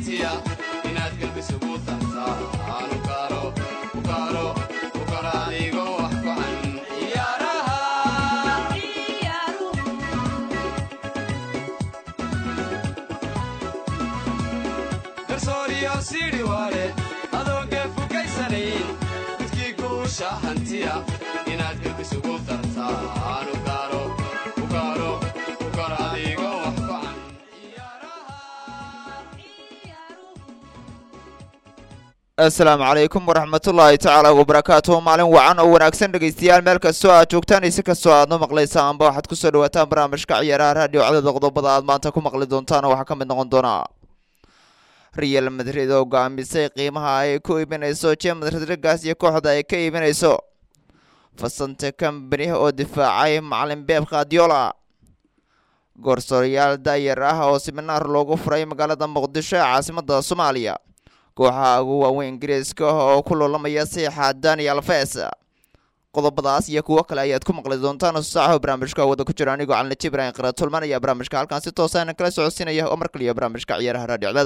hantiya inaad galbisugu dartaa aanu kaaro u kaaro u karo adigo wax gocan ciyaaraha garsooriyo siidhi waale adoon geefugaysanayn midkii guusha hantiya inaad galbisugu dartaa aanu kaaro u kaaro u karo adigo wax gocan asalaamu calaykum waraxmatullaahi tacaala wabarakaatuhu maalin wacan oo wanaagsan dhegaystayaal meel kastoo aad joogtaan isi kastoo aad nu maqlaysaan amba waxaad kusoo dhawaataan barnaamijka ciyaaraha raadiyo codada qodobada aad maanta ku maqli doontaan oo waxaa ka mid noqon doonaa real madrid oo go-aamisay qiimaha ay ku iibinayso james rodrigas iyo kooxda ay ka iibinayso fasante company oo difaacay macalin beeb khadiola goorsooryaal daayar ah oo siminaar loogu furay magaalada muqdisho ee caasimada soomaaliya kooxaha ugu waaweyn ingiriiska oo ku loolamaya saxiixa daniel fes qodobadaas iyo kuwo kale ayaad ku maqli doontaan saaxo barnaamijka wada ku jira anigoo calinaji ibraahim qara tulman ayaa barnaamijka halkan si toosa kala socodsiinaya oo mar kaliya barnaamijka ciyaaraha raadhicdada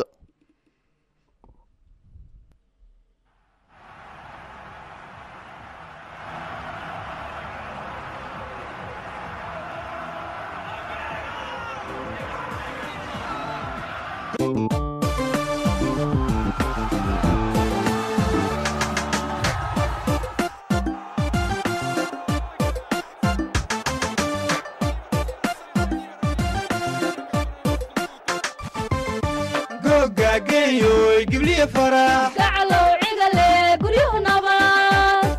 gogageeyoy gibliya farax gacalow cigale guryuhu nabad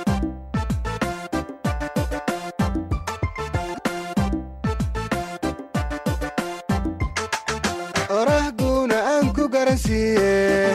orahguuna aan ku garansiiye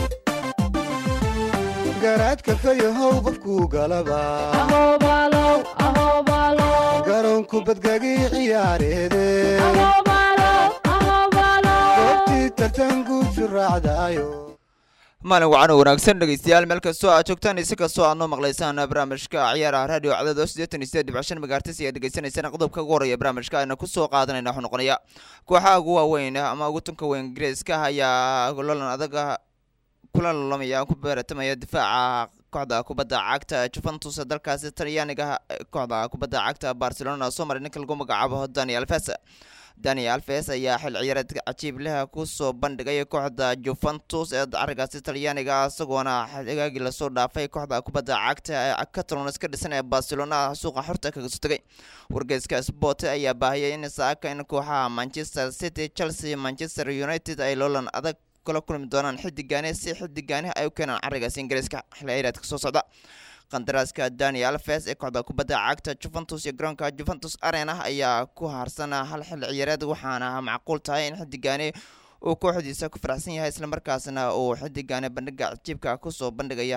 garaadka fayahow qofkuu galaba ahobaalow ahobaalow garoonku badgagii ciyaareede ahobaalow ahobaalow goobtii tartanguusu raacdaayo maalin wacan oo wanaagsan dhegaystayaal meel kastoo aad joogtaan isi kastoo aad noo maqlaysaan barnaamijka ciyaaraha raadiyo cdado siddeetan iyo sideed dhibc shan megaartis ayaad degeysanaysaan qodobka ugu horreeya barnaamijka ayna kusoo qaadanayna wuxuu noqonaya kooxaha ugu waaweyn ama ugu tunka weyn ingiriiska ayaa lolan adaga kula lolamaya ku beeratamaya difaaca kooxda kubadda cagta juventus dalkaasi talyaaniga kooxda kubadda cagta barcelona soo maray ninka lagu magacaabo daniel fes dani alves ayaa xil ciyaareed cajiib leh kusoo bandhigay kooxda juventus ee carigaasi talyaaniga isagoona xigaagii lasoo dhaafay kooxda kubadda cagta ee catalons ka dhisan ee barcelona suuqa xorta kaga soo tegay wargeyska sport ayaa baahiyay in saaka in kooxaha manchester city chelsea manchester united ay loolan adag kula kulmi doonaan xidigaane si xidigaane ay u keenaan carigaasi ingiriiska xil ciyaareedka soo socda qandaraaska dani alves ee kooxda kubadda cagta juventus iyo garoonka juventus arena ayaa ku harsan hal xil ciyaareed waxaana macquul tahay in xidigaani uu kooxdiisa ku faraxsan yahay islamarkaasna uu xidigaani bandhiga cajiibka kusoo bandhigaya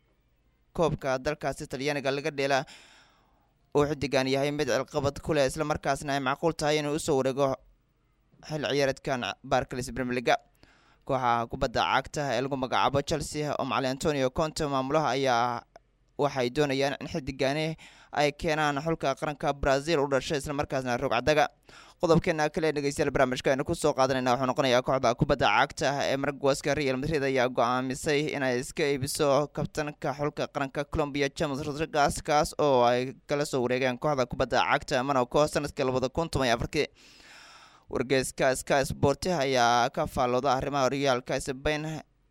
koobka dalkaasi talyaaniga laga dheela uu xidigan yahay mid cilqabad ku leh islamarkaasna ay macquul tahay inuu usoo wareego xil ciyaareedkan barclays premier leaga kooxaha kubadda cagta ee lagu magacaabo chelsea oo macali antonio conte maamulaha ayaa waxay doonayaan in xidigaani ay keenaan xulka qaranka brazil u dhashay islamarkaasna rogcadaga qodobkeena kale dhegeystayaal barnaamijka aynu kusoo qaadanayna wuxuu noqonayaa kooxda kubadda cagta ee maragwaska real madrid ayaa go-aamisay inay iska iibiso kabtanka xulka qaranka colombia james rodrigas kaas oo ay kala soo wareegeen kooxda kubadda cagta monaco sanadkii labada kun toban iyo afarkii wargeyska sky sport ayaa ka faallooda arrimaha horyaalka sbain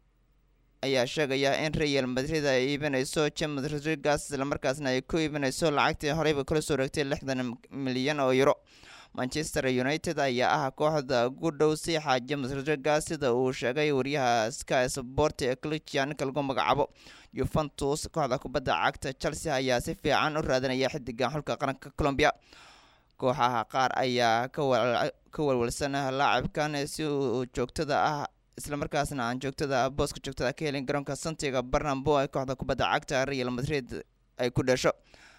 ayaa sheegaya in real madrid ay iibinayso james rodrigas islamarkaasna ay ku iibinayso lacagtii horeyba kula soo reegtay lixdan milyan oo euro manchester united ayaa ah kooxda ugu dhow siixa james rodrigas sida uu sheegay wariyaha sky sport ee clicia ninka lagu magacaabo juventus kooxda kubadda cagta chelsea ayaa si fiican u raadanaya xidigan xulka qaranka colombia kooxaha qaar ayaa ka walwalsan laacibkan si uu joogtada ah islamarkaasna aan joogtada booska joogtada ka helin garoonka santiga barnambo ee kooxda kubadda cagta real madrid ay ku dhasho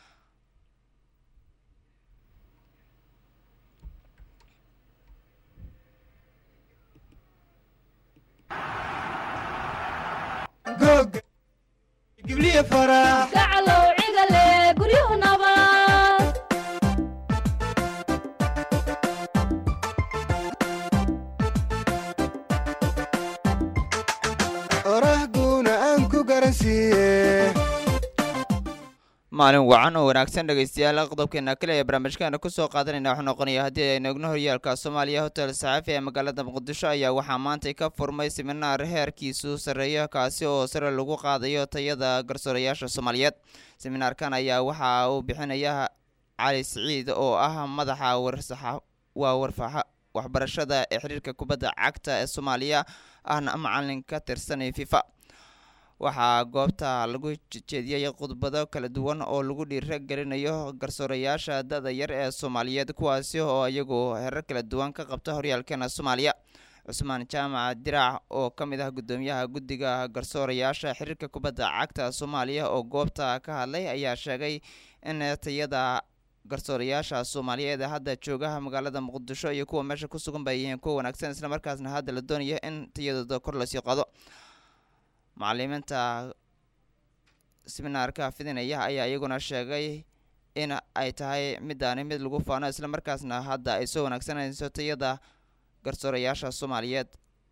googa gibliya farax gacalow cigale guryuhu nabad garansiiye maalin wacan oo wanaagsan dhegeystayaal qodobkeena kale ee barnaamijkaana kusoo qaadanayna wuxuu noqonaya haddii aynu egno horyaalka soomaaliya hotel saxaafi ee magaalada muqdisho ayaa waxaa maantay ka furmay siminaar heerkiisu sarreeya kaasi oo sare lagu qaadayo tayada garsoorayaasha soomaaliyeed siminaarkan ayaa waxa uu bixinaya cali siciid oo ah madaxa warsaxa waa warfaxa waxbarashada ee xiriirka kubadda cagta ee soomaaliya ahna macalin ka tirsan fifa waxaa goobta lagu jeediyey khudbado kala duwan oo lagu dhiiro gelinayo garsoorayaasha da-da yar ee soomaaliyeed kuwaasi oo iyagu herar kala duwan ka qabta horyaalkeena soomaaliya cusmaan jaamac diraac oo ka mid ah guddoomiyaha guddiga garsoorayaasha xiriirka kubadda cagta soomaaliya oo goobta ka hadlay ayaa sheegay in tayada garsoorayaasha soomaaliyeed ee hadda joogaha magaalada muqdisho iyo kuwa meesha ku sugan ba yihiin kuwa wanaagsan islamarkaasna hadda la doonaya in tayadooda kor lasii qado macalimiinta siminaarka fidinaya ayaa iyaguna sheegay in ay tahay midaani mid lagu faano islamarkaasna hadda ay soo wanaagsanayso tayada garsoorayaasha soomaaliyeed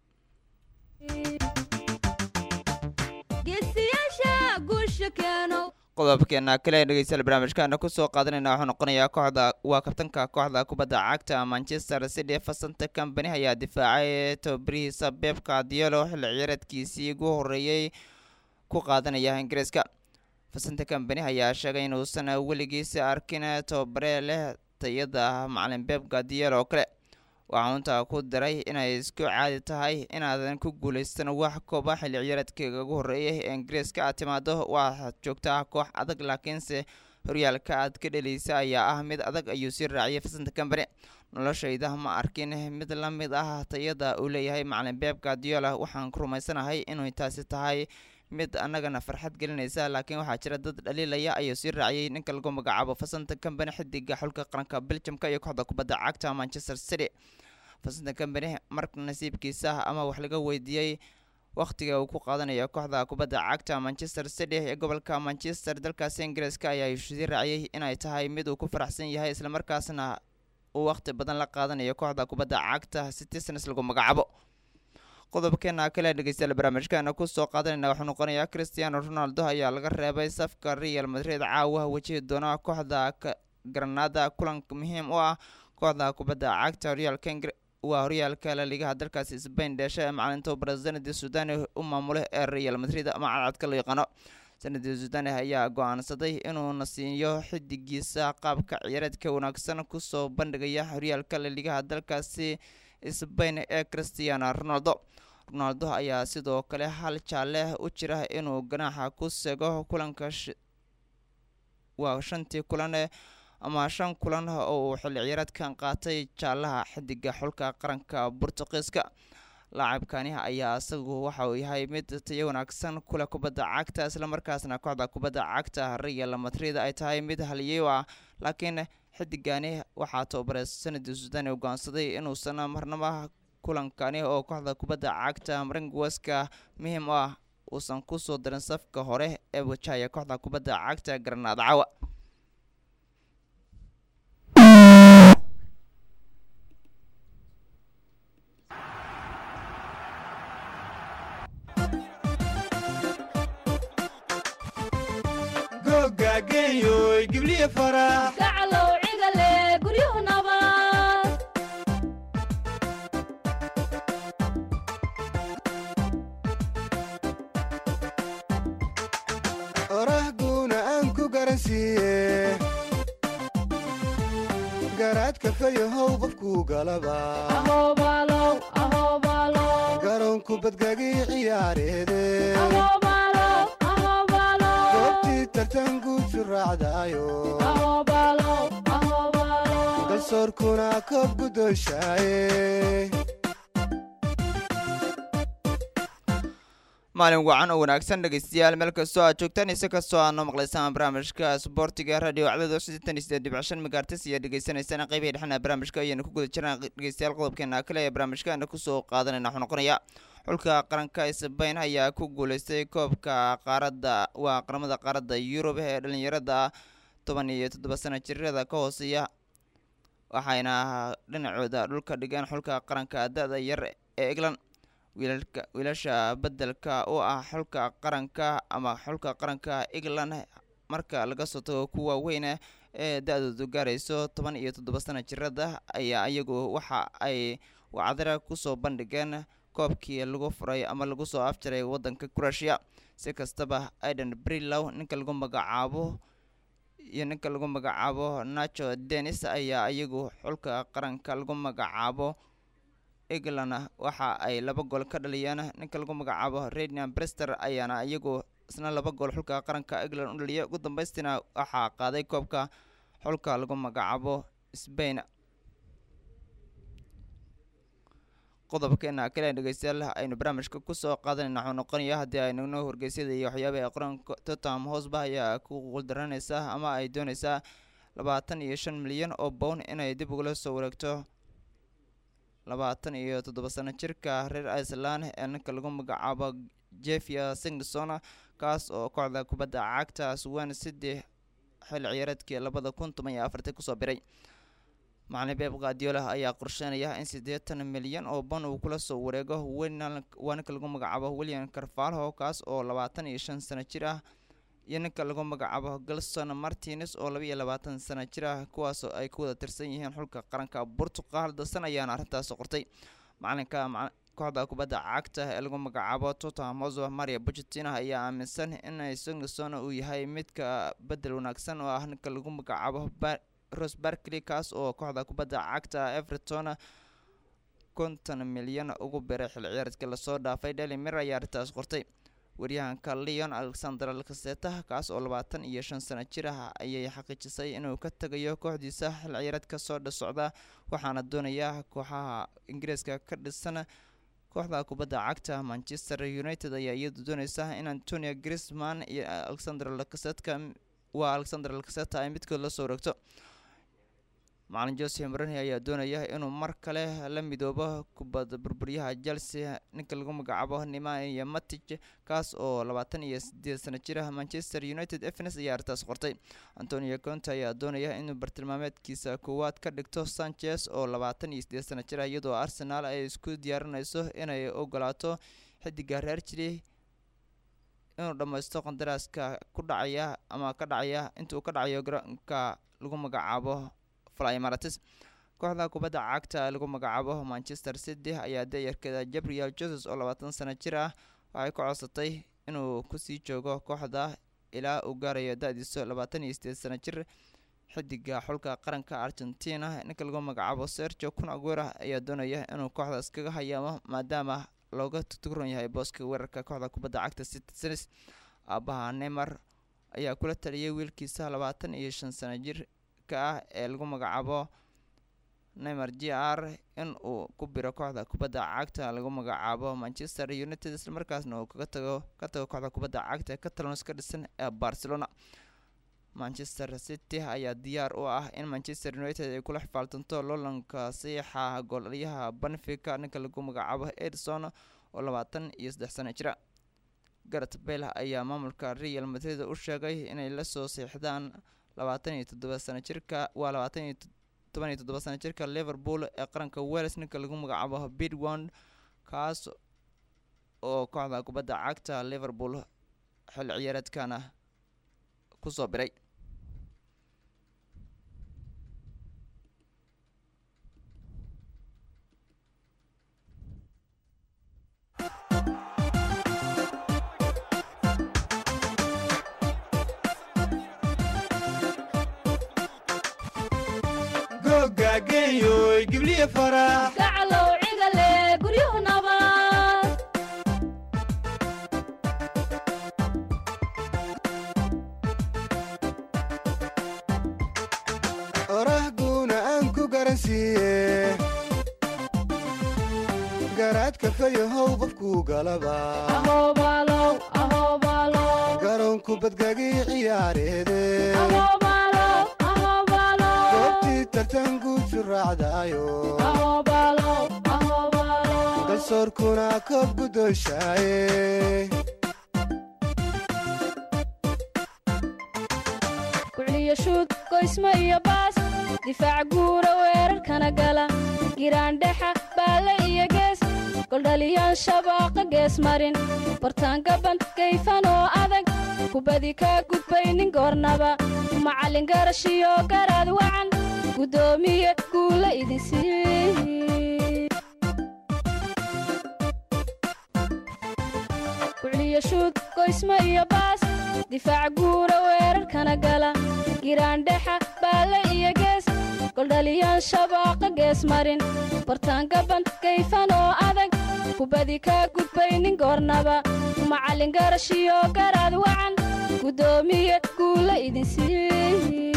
geesiyaasha guusha keeno qodobkeena kale dhegeystayaal barnaamijkaana kusoo qaadanayna wuxuu noqonayaa kooxda waa kabtanka kooxda kubadda cagta manchester city fasanta company ayaa difaacay tababarihiisa beb guardiola xilli ciyaareedkiisii ugu horeeyey ku qaadanaya ingiriiska fasanta company ayaa sheegay inuusan weligiisa arkin tababare leh tayada macalin beb guardiola oo kale waxaa untaa ku daray inay isku caadi tahay inaadan ku guulaysan wax kooba xilli ciyaareedkayga ugu horreeyay ee ingiriiska aad timaado waxaad joogtaa koox adag laakiinse horyaalka aad ka dheliysa ayaa ah mid adag ayuu sii raaciyay fasanta company noloshayda ma arkin mid la mid ah tayada uu leeyahay macalin beb guardiola waxaan ku rumaysanahay inay taasi tahay mid annagana farxad gelinaysa laakiin waxaa jira dad dhaliilaya ayuu sii raaciyay ninka lagu magacaabo fasanta company xidiga xulka qaranka beljamka iyo kooxda kubadda cagta manchester city fasanta company marka nasiibkiisa ama wax laga weydiiyey wakhtiga uu ku qaadanayo kooxda kubadda cagta manchester city ee gobolka manchester dalkaasi ingiriiska ayaa sii raaciyay inay tahay mid uu ku faraxsan yahay islamarkaasna uu wakhti badan la qaadanayo kooxda kubadda cagta citizens lagu magacaabo qodobkeena kale dhegeystayaal barnaamijkeena kusoo qaadanayna wuxuu noqonayaa cristiano ronaldo ayaa laga reebay safka real madrid caawa wajihi doona kooxda granada kulan muhiim u ah kooxda kubadda cagta horyaalka waa horyaalka laligaha dalkaasi sbain dheesha ee macalinta brazanadi sudani u maamule ee real madrid ama cadcadka loo yaqaano sanadii sudani ayaa go-aansaday inuu nasiiyo xidigiisa qaabka ciyaareedka wanaagsan kusoo bandhigaya horyaalka laligaha dalkaasi sbain ee cristiano ronaldo ronaldo ayaa sidoo kale hal jaalle u jira inuu ganaaxa ku sego kulanka waa shantii kulan ama shan kulan oo uu xilli ciyaareedkan qaatay jaalaha xidiga xulka qaranka bortuqiiska laacibkani ayaa isagu waxa uu yahay mid tayo wanaagsan kule kubadda cagta islamarkaasna kooxda kubadda cagta real madrid ay tahay mid haliyey ah laakiin xidigani waxaa tababare sanadii suudani ogoonsaday inuusan marnaba kulankani oo kooxda kubadda cagta maringuweska muhiim u ah uusan kusoo darin safka hore ee wajahaya kooxda kubadda cagta garanaad cawa gogageeyoy gibliya farax gacalow cigale guryuhu nabad orahguuna aan ku garansiiye garaadka fayahow qofkuu galaba ahobaalow ahobaalow garoonku badgagii ciyaareede ahobaalow ahobaalow goobtii tartan guushu raacdaayo ahobaalow ahobaalow dalsoorkuna koob guddoonshaaye maalin wacan oo wanaagsan dhegeystayaal meel kastoo aad joogtaan ise kastoo aad noo maqlaysaan barnaamijka sboortiga radio cdada siddeetan iyo siddeed dhibc shan megaartis iyo dhegeysanaysaan qeybihi dhexna barnaamijka ayaanu ku guda jiraan dhegeystayaal qodobkeena kale ee barnaamijkaana kusoo qaadanayna wuxuu noqonaya xulka qaranka sbain ayaa ku guuleystay koobka qaaradda waa qaramada qaaradda yurub ee dhalinyarada toban iyo toddoba sana jirada ka hooseeya waxayna dhinacooda dhulka dhigeen xulka qaranka da-da yar ee england wiilalka wiilasha beddelka u ah xulka qaranka ama xulka qaranka england marka laga soo tago kuwa weyne ee da-doodu gaarayso toban iyo toddoba sana jirada ayaa iyagu waxa ay wacdara kusoo bandhigeen koobkii lagu furay ama lagu soo afjaray waddanka croatia si kastaba aidan brilow ninka lagu magacaabo iyo ninka lagu magacaabo nacho denis ayaa iyagu xulka qaranka lagu magacaabo england waxa ay laba gool ka dhaliyeen ninka lagu magacaabo radian brester ayaana iyagu isna laba gool xulka qaranka england u dhaliyay ugu dambeystina waxaa qaaday koobka xulka lagu magacaabo spain qodobkeena kale dhegeystayaal aynu barnaamijka kusoo qaadanayna waxuu noqonaya haddii ay nagno horgeysyada iyo waxyaaba ee qaranka tottenham hosba ayaa ku quldaranaysa ama ay dooneysaa labaatan iyo shan milyan oo bown inay dib ugula soo wareegto labaatan iyo toddoba sano jirka reer iceland ee ninka lagu magacaabo jefia singson kaas oo kooxda kubadda cagta swan city xil ciyaareedkii labada kun toban iyo afartii kusoo biray macalin beeb kadiola ayaa qorsheynaya in siddeetan milyan oo ban uu kula soo wareego waa ninka lagu magacaabo william carvalho kaas oo labaatan iyo shan sano jir ah iyo ninka lagu magacaabo galson martines oo laba iyo labaatan sano jir ah kuwaasoo ay ku wada tirsan yihiin xulka qaranka portugal dasan ayaana arrintaas qortay macalinka kooxda kubadda cagta ee lagu magacaabo tottenham hotspur maria pochettino ayaa aaminsan in singleson uu yahay midka bedel wanaagsan oo ah ninka lagu magacaabo ros barkley kaas oo kooxda kubadda cagta everton konton milyan ugu biray xil ciyaareedkii lasoo dhaafay daily mir ayaa arrintaas qortay waryahanka leon alexander alkaseta kaas oo labaatan iyo shan sano jir ah ayay xaqiijisay inuu ka tegayo kooxdiisa xil ciyaareedka soo dhasocda waxaana doonaya kooxaha ingiriiska ka dhisan kooxda kubadda cagta manchester united ayaa iyadu dooneysa in antonio grisman iyo alexander lakasetka waa alexander lakaseta ay midkood la soo wareegto macalin jose morani ayaa doonaya inuu mar kale la midoobo kubadda burburyaha chelsea ninka lagu magacaabo nemania matic kaas oo labaatan iyo sideed sano jira manchester united evens ayaa arrintaas qortay antonio conte ayaa doonaya inuu bartilmaameedkiisa koowaad ka dhigto sanchez oo labaatan iyo sideed sano jira iyadoo arsenal ay isku diyaarinayso inay ogolaato xidiga reer jiri inuu dhammaysto qandaraaska ku dhacaya ama ka dhacaya intuu ka dhacayo garoonka lagu magacaabo flymaratis kooxda kubadda cagta lagu magacaabo manchester city ayaa dayarkeeda gabriel jesus oo labaatan sano jir ah waxay ku codsatay inuu kusii joogo kooxda ilaa uu gaarayo da-diisu labaatan iyo sideed sano jir xidiga xulka qaranka argentina ninka lagu magacaabo sergio kun aguera ayaa doonaya inuu kooxda iskaga hayaamo maadaama looga tuturan yahay booska weerarka kooxda kubadda cagta citizens aabaha neymar ayaa kula taliyay wiilkiisa labaatan iyo shan sano jirka ah ee lagu magacaabo neymar j r in uu ku biro kooxda kubadda cagta lagu magacaabo manchester united islamarkaasna uu kaga tago ka tago kooxda kubadda cagta ee catalons ka dhisan ee barcelona manchester city ayaa diyaar u ah in manchester united ay kula xifaaltanto loolanka saxiixa goolaliyaha banfica ninka lagu magacaabo edison oo labaatan iyo saddex sano jira garet bale ayaa maamulka real madrid u sheegay inay lasoo seexdaan labaatan iyo toddoba sano jirka waa labaatan iyo toban iyo toddoba sano jirka liverpool ee qaranka wales ninka lagu magacaabo bidwond kaas oo kooxda kubadda cagta liverpool xil ciyaareedkana kusoo biray gogageeyoy gibliya farax gacalow cigale guryuhu nabad orahguuna aan ku garansiiye garaadka fayahow qofkuu galaba ahoobalow ahoobalow garoonku badgagii ciyaareede ahoobalow ahoobalow goobtii tartanguusu raacdaayo ahoobalow ahoobalow dalsoorkuna koob gudooshaaye kucliyo shuud goysmo iyo baas difaac guura weerarkana gala giraandhexa baalle iyo gees goldhaliyaan shabaaqa gees marin bartaangaban gayfan oo adag kubadi kaa gudbaynin goornaba macallin garashiyo garaad wacan guddoomiye guula idin sii kucliyo shuud goysmo iyo baas difaac guura weerarkana gala giraandhexa baalle iyo gees goldhaliyaan shabaaqa gees marin bartaangaban gayfan oo adag kubadi kaa gudbaynin goornaba macallin garashiyo garaad wacan guddoomiye guula idin sii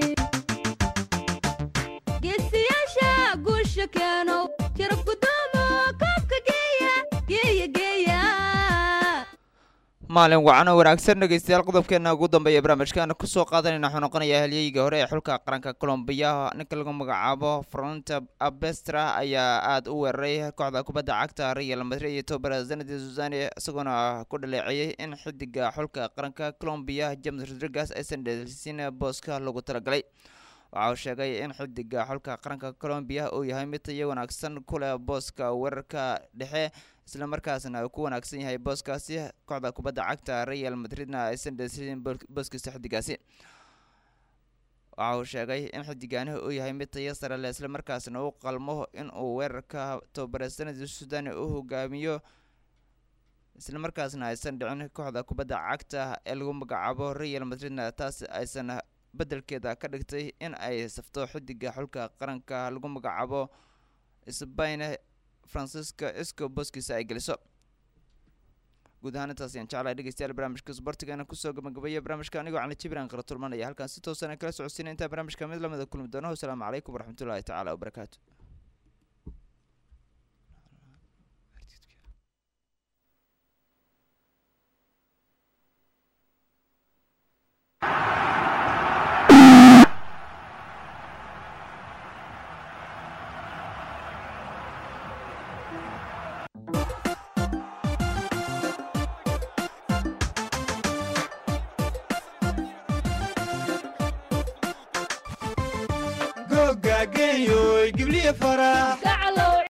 geesiyaasha guusha keenow jarab gudoomo koobka geeya geeya geeya maalin wacan oo wanaagsan dhegeystayaal qodobkeena ugu dambeeya barnaamijkaana kusoo qaadanayna waxuu noqonayaa halyeyga hore ee xulka qaranka colombiya ninka lagu magacaabo fronta abestra ayaa aada u weeraray kooxda kubadda cagta real madrid iyo tobara zanadi susani isagoona ku dhaleeceeyey in xidiga xulka qaranka colombiya james rodriguez aysan dheelsin booska lagu talagalay waxa uu sheegay in xidiga xulka qaranka colombiya uu yahay mid tayo wanaagsan ku leh booska weerarka dhexe isla markaasna uu ku wanaagsan yahay booskaasi kooxda kubadda cagta real madridna aysan dheelsin booskiisa xidigaasi waxa uu sheegay in xidigaani uu yahay mid tayo sare leh isla markaasna uu qalmo in uu weerarka tobabare sanadi sudan u hogaamiyo isla markaasna aysan dhicin kooxda kubadda cagta ee lagu magacaabo real madridna taas aysan beddelkeeda ka dhigtay in ay safto xidiga xulka qaranka lagu magacaabo sbain francisca isco booskiisa ay geliso guud ahaan intaas ayaan jeclahay dhegeystayaal barnaamijka sbortigana kusoo gabagabeeya barnaamijka anigoo cali jibran qara tulmanaya halkaan si toosan kala socodsiina intaa barnaamijka mid lamida kulmi doono wasalaamu calaykum waraxmatullaahi tacaala wabarakaatu googa geeyoy gibliya farax gacalow